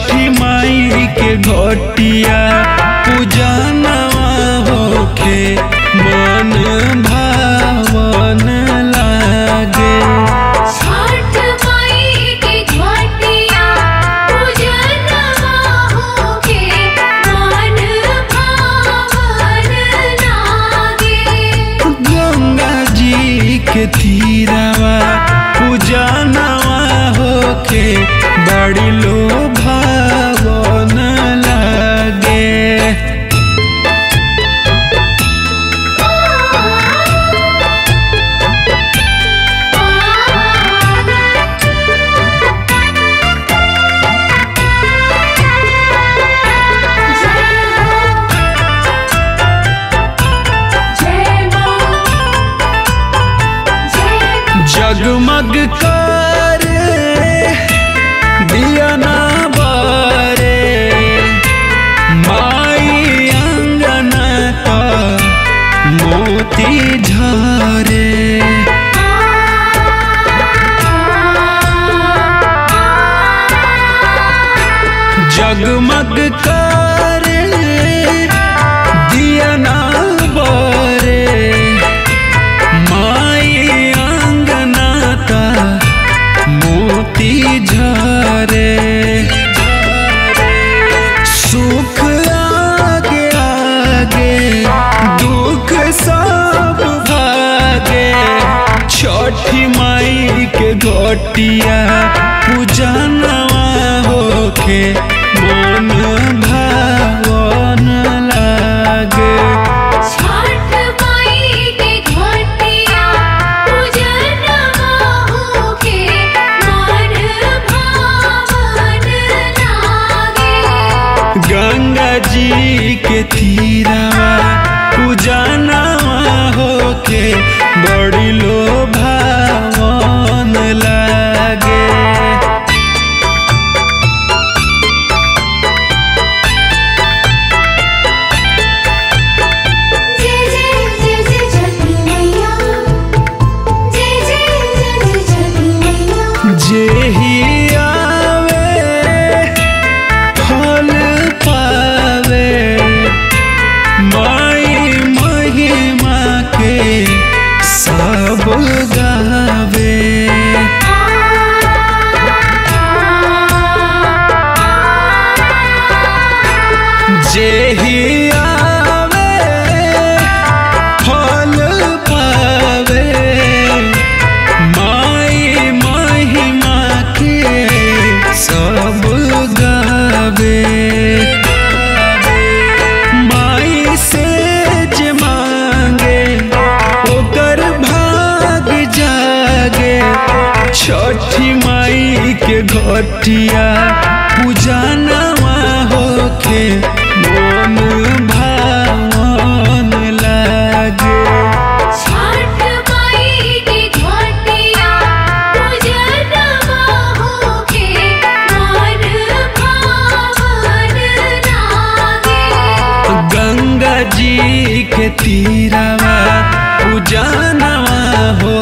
छठी माई के घटिया पूजनवा होखे मन भावन लागे छठ माई के घटिया पूजनवा होके मन भावन लागे गंगा जी के तीरवा पूजनवा होखे बड़ी लो भावन लागे जगमग करे दिया ना बारे माई अंगना का मोती झरे जगमग करे दिया ना बारे माई अंगना का मोती झरे सुख आगे आगे दुख सब भागे छठी माई के घटिया पूजनवा होखे मन भावन लागे छठ माई के घटिया पूजनवा होके मन भावन लागे गंगा जी के तीरवा पूजनवा होके बड़ी लो भावन लागे जय जय जय जय छठी मैया जय जय जय जय छठी मैया जेही आवे फल पावे माई महिमा के सब गावे जेही आवे फल पावे माई महिमा के सब गावे माई से जे मांगे ओकर भाग जागे छठी माई के घटिया पूजनवा होखे मन भावन लागे छठ माई के घटिया पूजनवा होके मन भावन लागे गंगा जी के तीरवा पूजनवा हो